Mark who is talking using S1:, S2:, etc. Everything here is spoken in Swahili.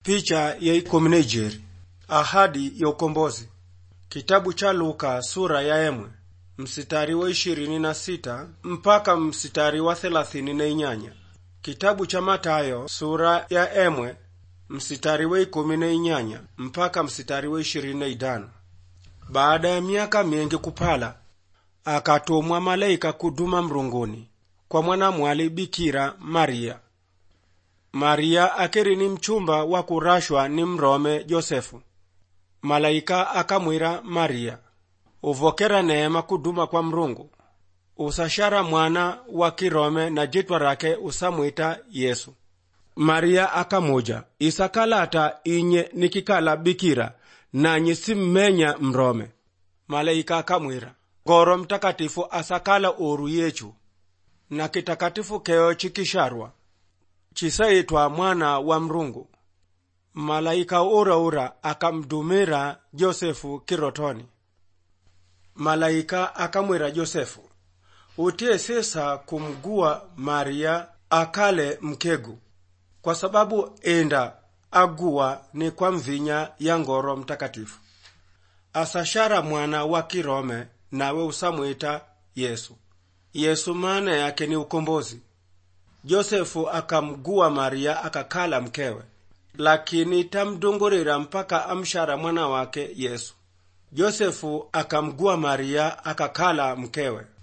S1: Picha ya ikumi na ijeri ahadi ya ukombozi kitabu cha Luka sura ya emwe msitari wa ishirini na sita mpaka msitari wa thelathini na inyanya kitabu cha Matayo sura ya emwe msitari wa ikumi na inyanya mpaka msitari wa ishirini na idano baada ya miaka mingi kupala akatumwa malaika kuduma mrunguni kwa mwanamwali bikira Maria Maria akiri ni mchumba wa kurashwa ni mrome Josefu. Malaika akamwira Maria, uvokera neema kuduma kwa Mrungu, usashara mwana wa kirome na jitwa rake usamwita Yesu. Maria akamuja, isakalata inye nikikala bikira nanyi simmenya mrome. Malaika akamwira, ngoro mtakatifu asakala oru yechu na kitakatifu keo chikisharwa chisaitwa mwana wa Mrungu. Malaika uraura akamdumira Josefu kirotoni. Malaika akamwira Josefu, utie sesa kumgua Maria akale mkegu, kwa sababu enda agua ni kwa mvinya ya ngoro mtakatifu. Asashara mwana wa kirome nawe usamwita Yesu. Yesu maana yake ni ukombozi. Josefu akamgua Maria akakala mkewe, lakini tamdungurira mpaka amshara mwana wake Yesu. Josefu akamgua Maria akakala mkewe.